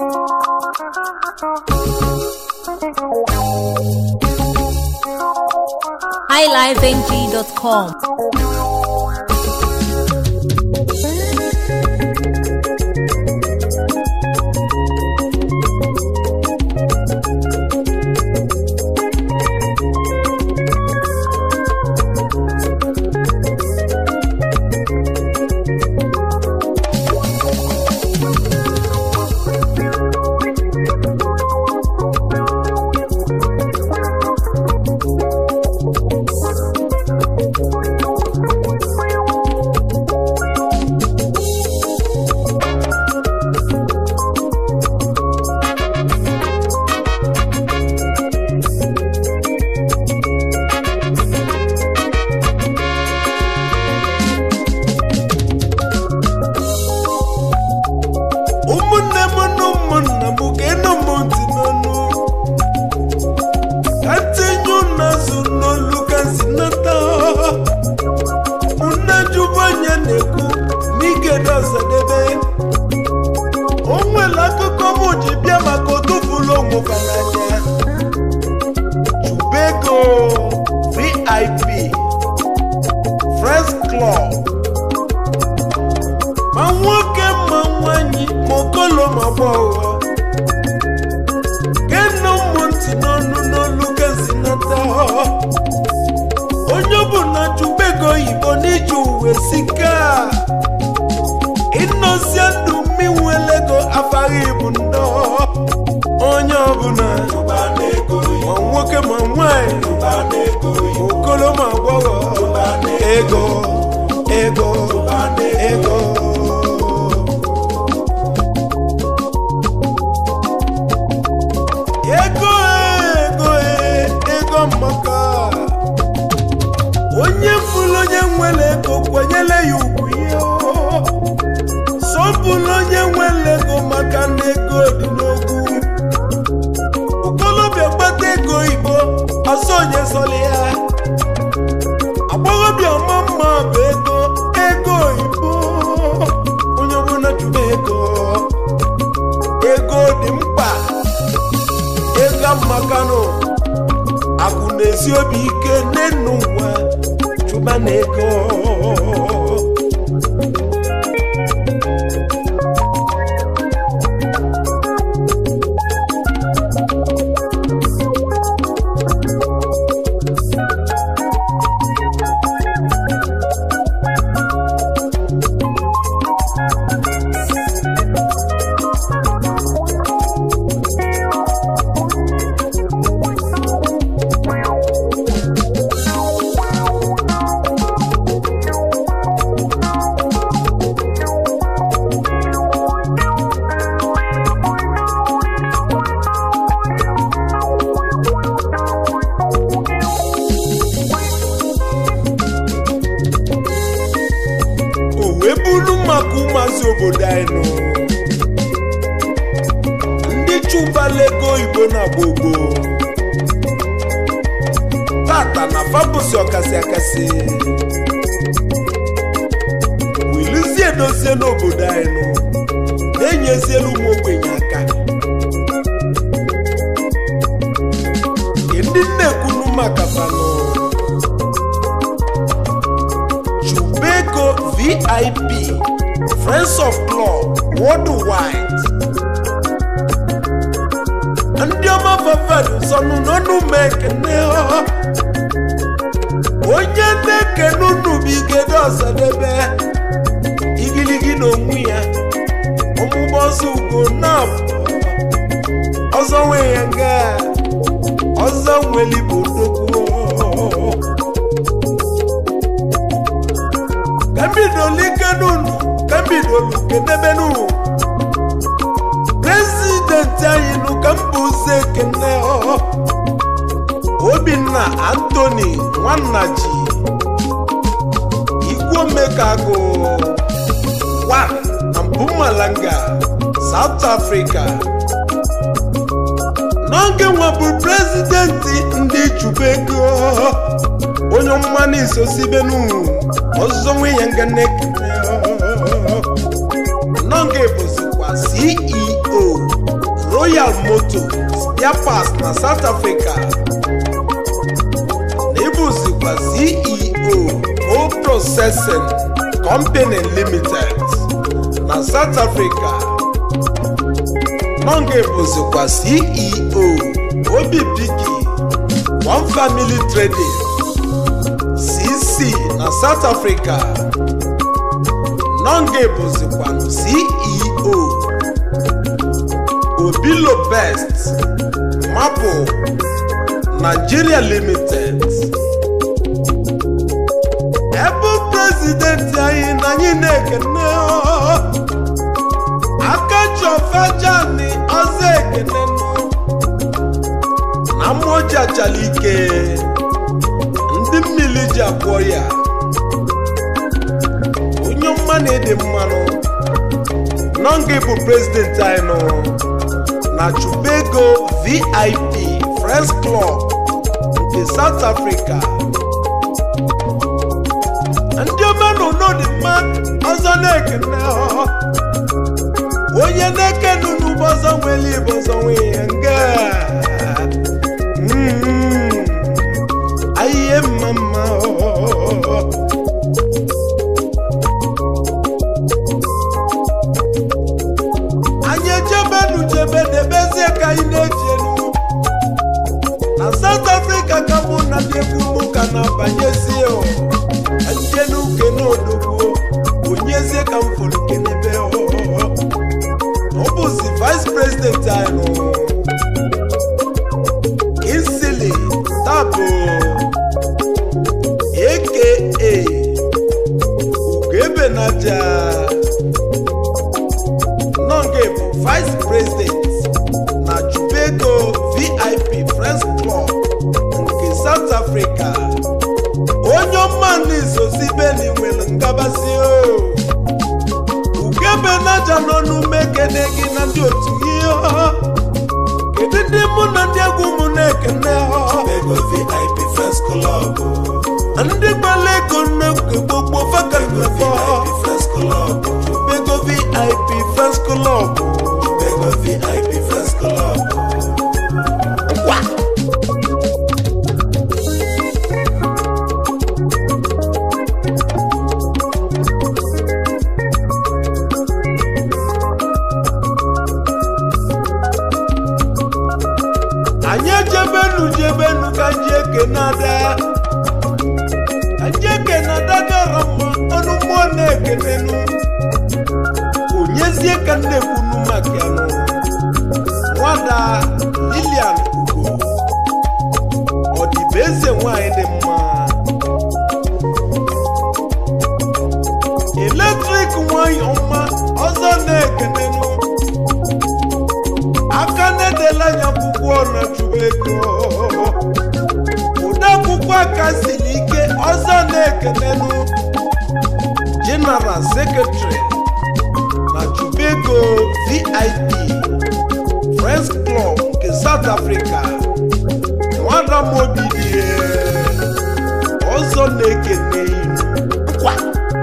highlifeng.com. ụmụnne m na ụmụnna m ga-enụ m ntị n'ọnụ ka ntinye ụnazụ n'olu ka si nata nne jubanya na-ekwu n'igede ọzadebe o nwere akụkọ m ji bịa maka otufulu onwụba n'anya chubego vip friends club ma nwoke ma nwanyị ma okolo ma gbọghọ genu ụmụ ntị n'ọnụ n'olu gazi nata onye ọbụla chubego oyibo n'iji uwe sika ịnọzie ndụ mmịnwelego afaghị bụ ndọ onye ọbụla ma nwoke ma nwanyị ma okolo ma gbọghọ ego ego ego ego ego ego maka onye fụrụ onye nwere ego kwanyere ya ugwu ihe sọpụrụ onye nwere ego maka na ego dị n'ogwu okolobịa gbata ego igbo ọsọ onye sọrọ ya agbọghọbịa ọma mma bụ ego ego igbo onye ọbụla chụba ego ego dị mkpa ego mmakanụ akụ na-esi obi ike n'enu ụwa chụba na ego o wee bụrụ maka ụmụazị obodo anyị nụ ndị chụbala ego oyibo na gbogbo tata na fabụsi ọkasị akasị wilizie edozie n'obodo anyị nụ na-enyezielu ụmụ ogbenye aka ndị nnekwunu maka fanụ Chubego VIP Friends of Club Worldwide ndị ọma fafadu sọnụ n'ọnụ m ekene ọ. onye na-ekene unu bụ igede ọsadebe igiligi na onwe ya ọmụgbọ ọzọ ugo na ọzọ nwe ya nga ọzọ nwelibo nnukwu kambidolu ikenunu kambidolu kedebenu prezidenti anyị nụ ka mba ụzọ ekene ọ. obinna antoni nwanna ji igwomekagụ wa na mpumalanga south africa n'oge nwebụ prezidenti ndị chubego onye mmanụ isosibenu ọzọ nwe ya nga na-ekene n'oge bụzikwa ceo royal moto spare parts na south africa na ịbụzikwa ceo co processing company limited na south africa nọnga ịbụzikwa ceo obibiki one family trading cc na south africa nọnga ịbụzikwa ceo obilo best maple nigeria limited ebe prezidenti anyị na anyị na-ekene akachofejani ọzọ ekene na mmụọji achala ike ndị mmiri ji agwọ ya onye mma na ịdị mmanụ nọnga bụ prezidenti anyị nụ na chubego vip friends club nke south africa ndị omenụlọ dị mma ọzọ na-ekene ọ. onye na-ekene n'ugbo ọzọ nwere ibe ọzọ nwe ihe nga Mm, ahịhịa mma mma ọ. anyị ejebenu jebe debezie ka anyị na-eji elu na south africa ka mụ na ndị egwu mụ ka na-abanyezie o. ndị n'uke n'odogwu onyezie ka m fụrụ kenebe o. ọ bụzi vice president anyị nụ isili tabo aka ugebenaja nọnge bụ vice president na chubego vip friends club nke south africa onye ọma n'izozi beni nwere ngabasị o ugebe naja nọ n'ume kene gị na ndị otu gị ọ. kedu ndị mụ na ndị egwu mụ na-ekene ọ? Ego VIP First Club. ndị gbara ego nnekwu gbogbo fakalifọ VIP First Club. bego vip first club Ego VIP First Club. Wa! anyị ejebenu jebenu ka nji eke na-ada ka nji eke na-ada gara mma ọnụ mmụọ na-ekenenu onyezie ka m na-ekwunu maka ya nụ nwada lilian ugo ọdịbe eze nwanyị dị mma eletrik nwanyị ọma ọzọ na-ekenenu aka na-edela anya akwụkwọ na chụwa ego ụdị akwụkwọ aka siri ike ọzọ na-ekenenu general secretary na chubego vip friends club nke south africa nwada mobidie ọzọ na-ekene inu kwa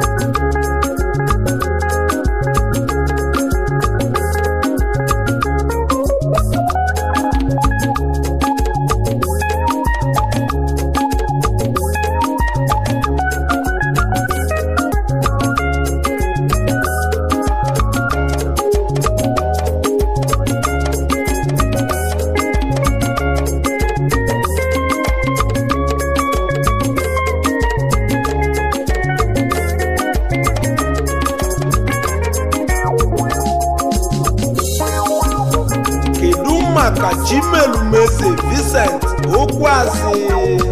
kedu maka chimelumeze vincent okwuazi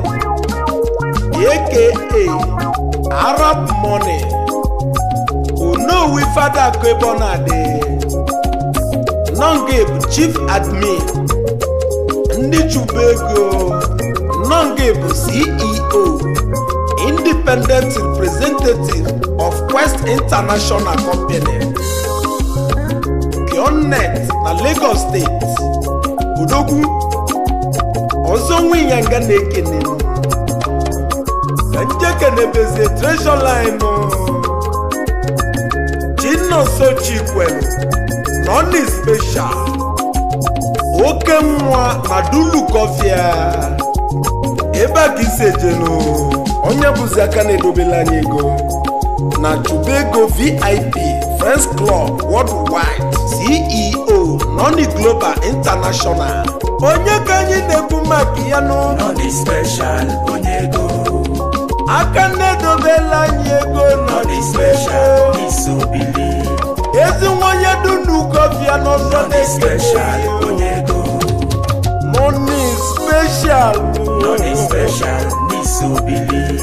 aka arab money onowi fada kebonadi nonge bụ chief admin ndị chụba ego nonge bụ ceo independent representative of quest international company Pioneer na Lagos steeti odogwu ọzọ nwe ịnyanga na-ekene ka njekenebezie treasure line chinonso chikwelu nọni special oke nwa na dulukofia ebe a ka isi ejenu onye bụzi aka na-edobela anyị ego na chubego vip friends club worldwide ceo noni global international onye ka anyị na-ekwu maka ya nụ Nọdị special onye ego aka na-edobela anyị ego Nọdị special isobili ezi nwonye dunukofia n'ọzọ Nọdị special na-ekele onye ego moni special Nọdị special n'isobili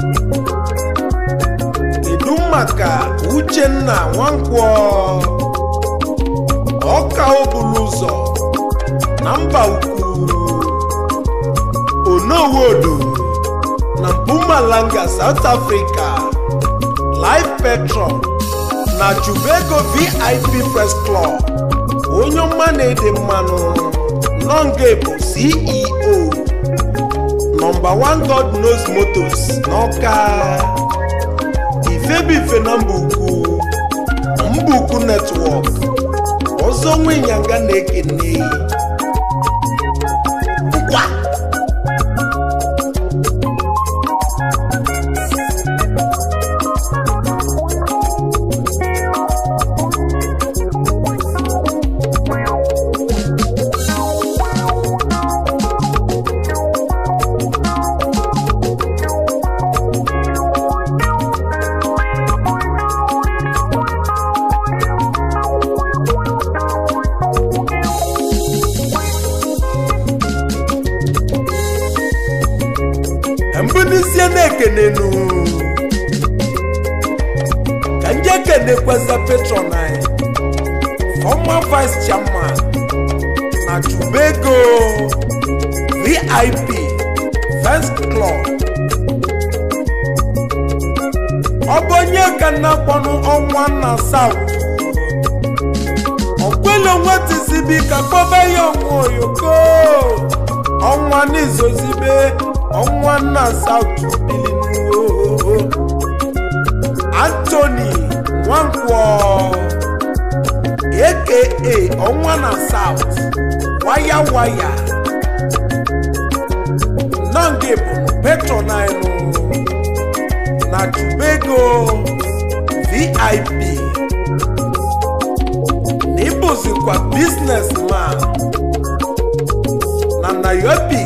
kedu maka uchenna nwankwọ ọka obulu ụzọ na mba ukwu onowodo na mpumalanga south africa live petron na chubego vip press club onye ọma na-ede mmanụ nonge bụ ceo nọmba 1 god knows motors n'ọka ifebife na mba ukwu mba ukwu netwọk ọzọ nwe ịnyanga na-ekene nkwa mbunisie na-ekenenu ka ndị ekenekweza patron anyị former vice chairman na chubego vip first club ọ bụ onye ka na-akpọnụ ọnwa na south ọkwele nwetizibi ka kpọba ya ọnwa oyoko ọnwa n'izozibe ọnwa na south bilinuo anthony nwankwọ aka ọnwa na south waya waya nọnge bụ petron anyị na tubego vip na ịbụzikwa businessman na nairobi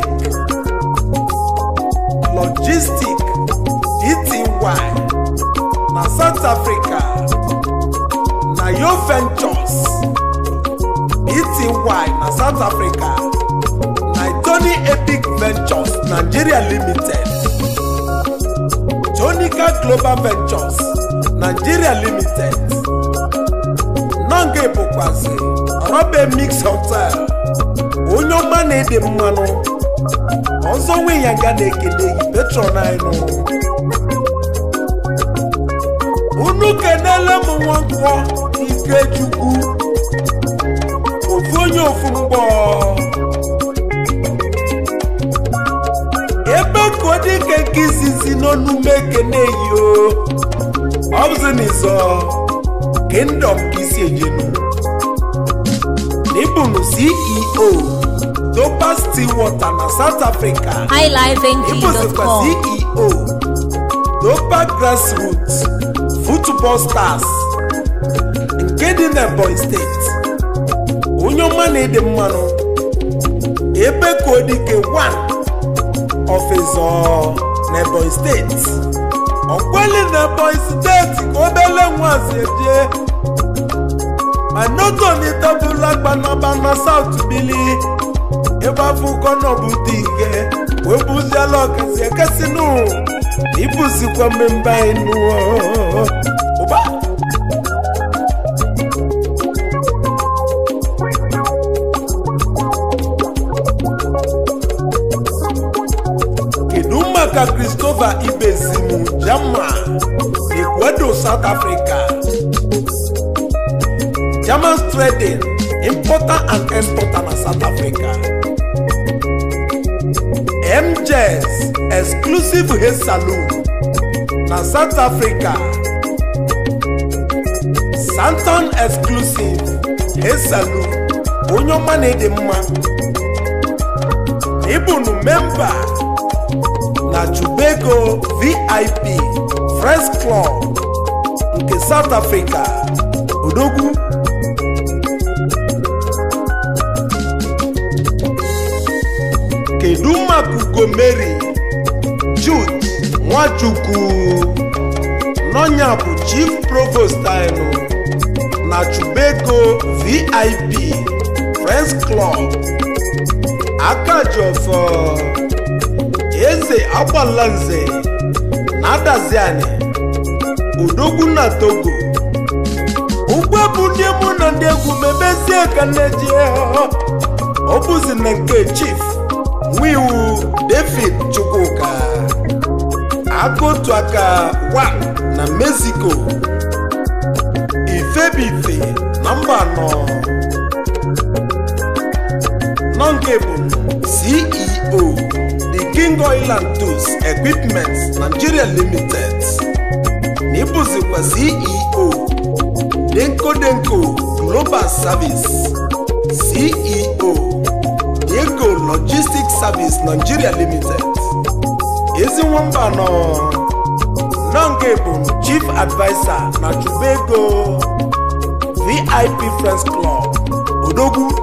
logistic ety na south africa na yo ventures ety na south africa na tony epic ventures nigeria limited tonica global ventures nigeria limited nọnga bụkwazi robe mix hotel onye ọma na-ede mmanụ ọzọ nwe ya ga na-ekele gị petron anyị unu kenele m nwankwọ ikechukwu ofu onye ofu mgbọ ebe ka ọ dị ka nke izizi n'ọnụme ekene yi o ọ bụzi n'izọ kingdom ka isi ejenu n'ịbụnụ ceo dopa stillwater na south africa ịbụzikwa highlifeng.com ceo dopa grassroots football stars nke dị n'ebonyi steeti onye ọma na-ede mmanụ ebe ka odike 1 ọfịzọ n'ebonyi steeti ọkweli n'ebonyi steeti ka obele nwazi eje anotonitebụla gbanaba na saut bili ebe afụkọ nọbụdị ike wee bụziela ọkasi ekesinu ibụzikwa mmemme anyị nụọ ụba kedu maka christopher ibezimu jama ecuador south africa german trading importer and exporter na south africa mjs exclusive hair saloon na south africa santon exclusive hair saloon onye ọma na-ede mma ịbụnụ memba na Chubego VIP Friends Club nke South Africa odogwu kedu maka ugomeri Jude Nwachukwu n'ọnya bụ Chief Provost anyị na Chubego VIP Friends Club aka ji ọfọ eze agbalanze na adaziani odogwu na Togo ụgbọ bụ ndị mụ na ndị egwu mebezie ka nne ji ọ bụzi na nke chief nwiwu David Chukwuka aka otu aka wa na Mexico ifebife na mba anọ nọ nke bụ CEO The King Oil and Tools Equipment Nigeria Limited na ịbụzikwa CEO Denko Denko Global Service CEO Ego Logistics Service Nigeria Limited ezi nwamba nọ nọnge bụ Chief Adviser na Chubego VIP Friends Club Odogwu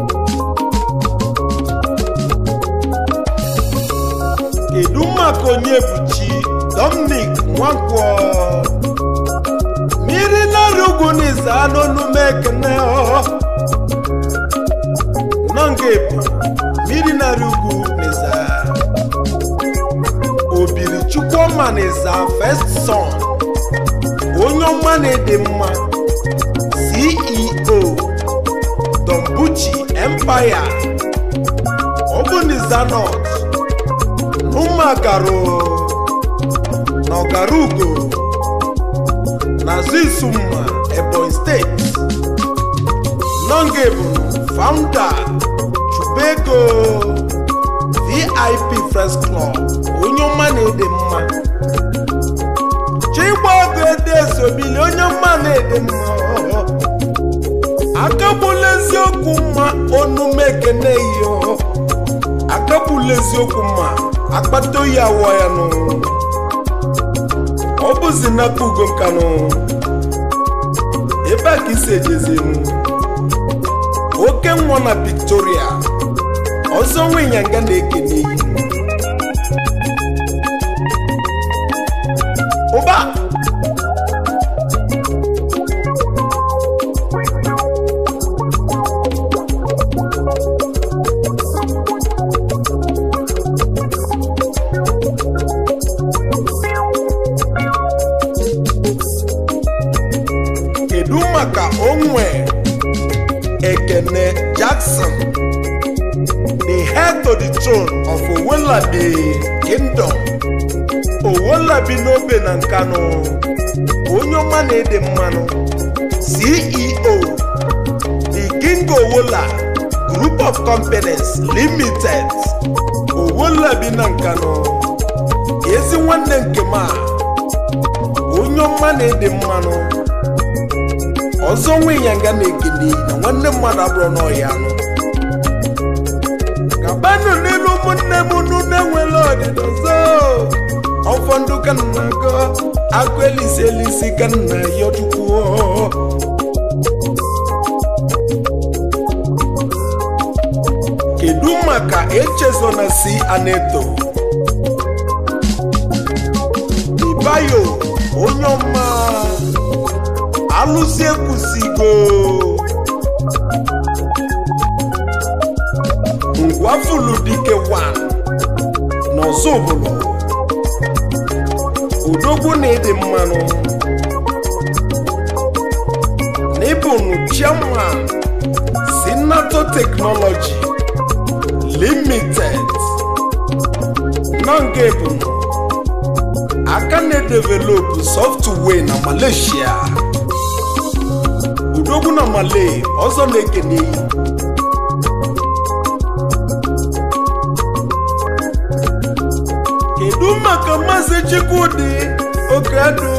kedu maka onye buchi Dominic Nwankwo mmiri nari ugwu n'ize anụ n'ume ekene nọnge bụ mmiri nari ugwu n'ize obiri chukwuma n'ize first son onye ọma na-ede mma ceo dombuchi empire ọ bụ n'ize north n'ụmụagarụ na ọgarugo na zizumma ebonyi steeti nọnge bụ founder chubego vip friends club onye ọma na-ede mma chigbago ede esobili onye ọma na-ede mma akagbula eziokwu mma onume ekene iyo akagbula eziokwu mma akpata oyi awọ ya nụ ọ bụzi n'aka ugo nkanụ ebe a ka isi ejezinu oke nwa na Victoria ọzọ nwe ịnyanga na-ekene iyi ụba kedu maka onwe ekene jackson the heir to the throne of owolabi kingdom owolabi n'obe na nkanu onye ọma na-ede mmanụ ceo the king owola group of companies limited owolabi na nkanu ezi nwanne nke ma onye ọma na-ede mmanụ ọzọ nwe ịnyanga na-ekele na nwanne mmadụ abụrụ n'ọhịa anụ kabanụ n'elu ụmụnne m unu na-enwela ọdịda ọzọ ọfọ ndụ ka nna gọ agụ elisi elisi ka nna ya chukwu kedu maka echezona si aneto ibayo onye ọma alụsị ekwusigo ngwafulu dike 1 n'ọzọ obodo odogwu na-ede mmanụ n'ịbụnụ chairman sinato teknọlọji limited nọnga ebunu aka na-edevelopụ sọftụwee na malaysia udogwu na malay ọzọ na-ekene iyi kedu maka maazị chikwudi okedo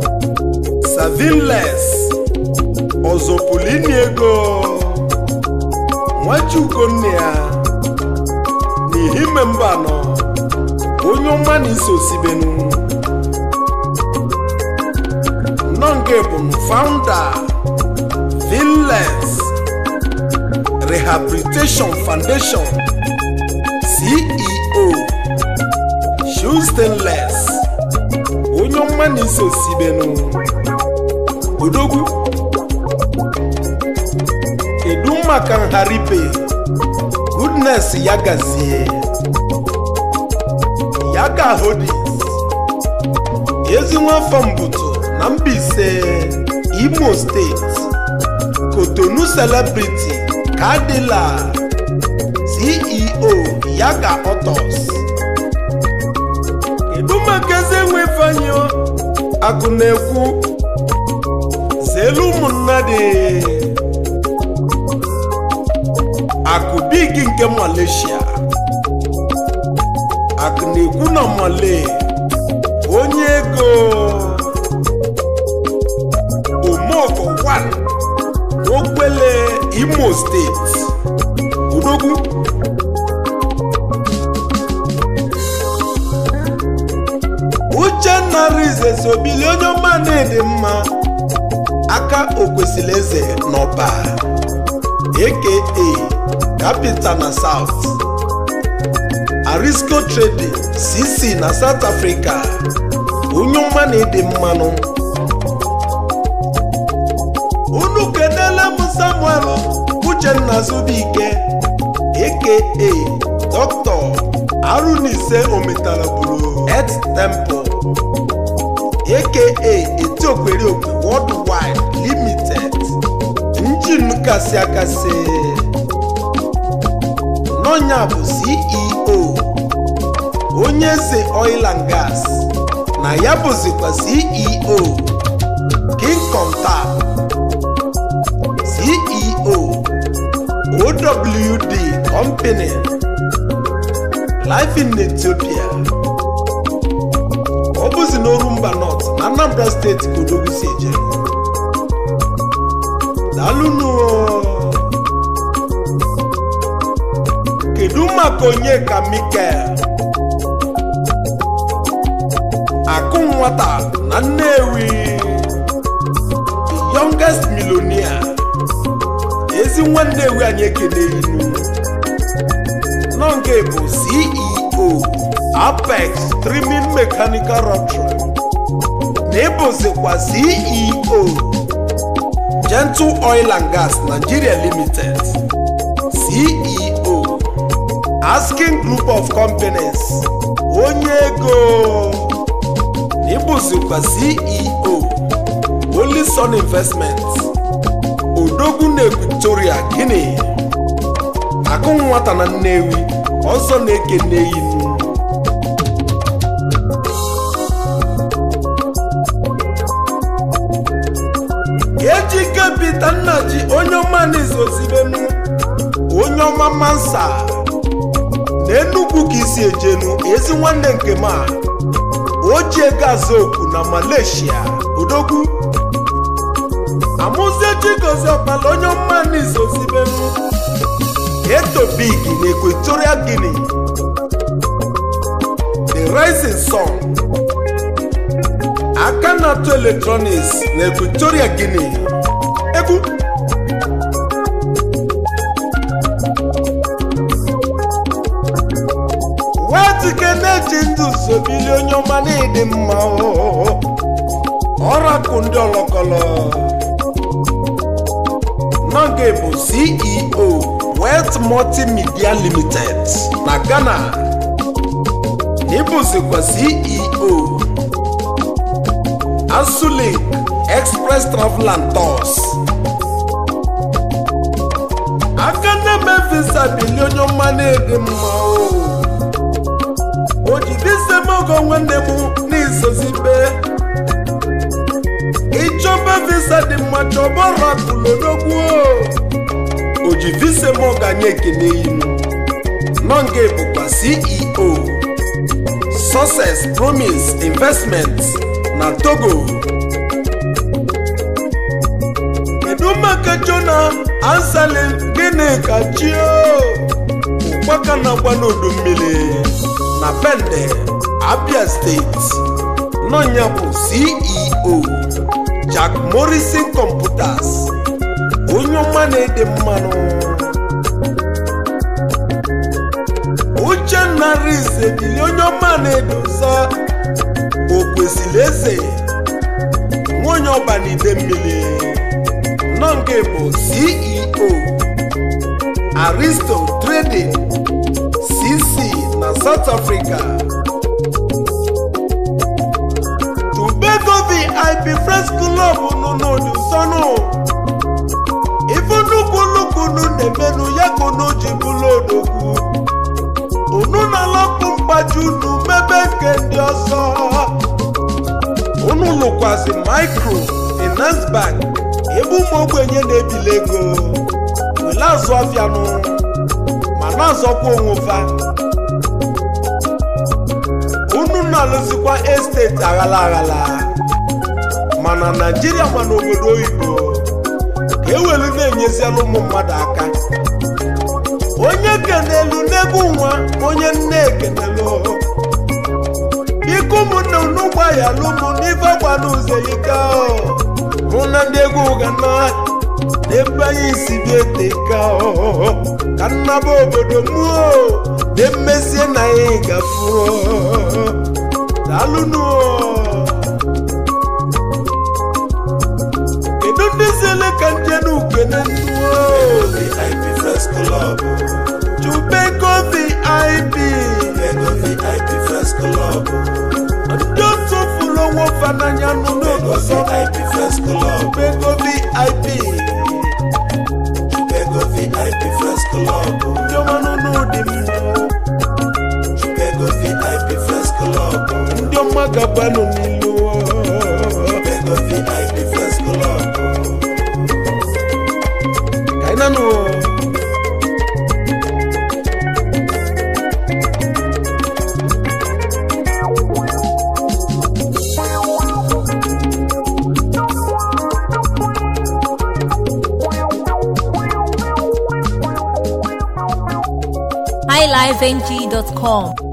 savinles ọzọpụlini ego nwaji ugonna ya n'ihime mba anọ onye ọma na iso sibenu nọnge bụ founder Villes Rehabilitation Foundation CEO Shoestainless onye ọma na iso sibenu odogwu kedu maka nharipe goodness ya gazie ya ga hodis ezi nwafọ mbuto na Mbaise Imo steeti Kotonu celebrity kadila CEO Yaga Autos kedu maka eze nwe Ifeanyi akụ na-ekwu zelu ụmụnna dị akụ bigi nke Malaysia akụ na-ekwu na Malay onye ego omoko 1 n'okwele imo steeti odogwu uchenna rize sobili onye ọma na-ede mma aka okwesịrị eze n'ọba aka capital na south arisco trading cc na south africa onye ọma na-ede mmanụ unu kedele m samuel uchenna zubike aka dr arunise ometala buru et temple aka etiokweri okwe worldwide limited njin kasị akasị n'ọnya bụ ceo onye eze oil and gas na ya bụzikwa ceo kingcom tap ceo owd company life in ethiopia ọ bụzi n'orumba north na anambra steeti ka odogwu si eje daalụnụ kedu maka onye ka mikel akụ nwata na nnewi the youngest millionaire ezi nwa nnewi anyị ekele inu nọnge bụ ceo apex trimming mechanical rotary na ịbụzikwa ceo gentle oil and gas nigeria limited ceo asking group of companies onye ego na ịbụzikwa ceo olison investment odogwu na equatoria guinea akụ nwata na nnewi ọzọ na-ekene inu ejike pita nnaji onye ọma na-ezozibenu onye ọma mansa na enugwu ka isi ejenu ezi nwanne nke m a o ji ego azụ okwu na malaysia odogwu amụzie chigozie ọkpala onye ọma na-ezozibenu eto big na equatorial guinea the rising sun aka na-atụ electronics na equatorial guinea egwu wetike na-eji ndụ sobili onye ọma na-ịdị mma ọrakụ ndị ọlọkọlọ nọge bụ ceo wet multimedia limited na ghana na ịbụzikwa ceo Asulink Express Travel and Tours. aka na-eme visa bili onye ọma na-ede mma o o ji visa m ogo nwanne m n'izozibe ịchọba visa dị mma chọba rapụlodogwu o ji visa m ọganye ekene inu nọnge bụkwa ceo success promise investments na togo kedu maka jona anselin gịnị ka chio ụkpaka na-agba n'udu mmiri na bende abia steeti nọnya bụ ceo jack morrison computers onye ọma na-ede mmanụ uchenna rize bili onye ọma na-edosa o kwesịrị eze nwanyị ọbanide mmiri nọ nke bụ ceo aristo trading cc na south africa tobago vip friends club nọ n'odu sọnụ ife nnukwu nnukwu unu na-emenụ ya ka unu ji bụrụ odogwu unu na-alọpụ mgbaji unu mebe nke ndị ọzọ unu lụkwasị micro finance bank ebe ụmụ ogbenye na-ebili ego were azụ ọfịanụ ma na-azọkwa onwefa unu na-alụzikwa esteti aghala aghala mana naijiria ma n'obodo oyibo ka ewelu na-enyeziela ụmụ mmadụ aka onye kenelu n'egwu nwa onye nne ekenelu biko ụmụnne unu gbaghara ụmụ n'ife gbana ụzọ ike hụ na ndị egwu gana n'ebe anyị si bi eteka ka nnaba obodo mụọ na mmezie na anyị gafuo daalụnụ kedu ndị zele ka nje na ukene nnuo VIP First Club. chubego vip Ego VIP First Club. ndị otu fụrụ onwe fa n'anya nụ Ego n'ụzọ VIP First Club. chubego vip Ego VIP First Club. ndị ọmanụ n'ụdị mmụọ Ego VIP First Club. ndị ọma gabanụ n'ilu Ego VIP First Club. ka anyị nanụ highlifeng.com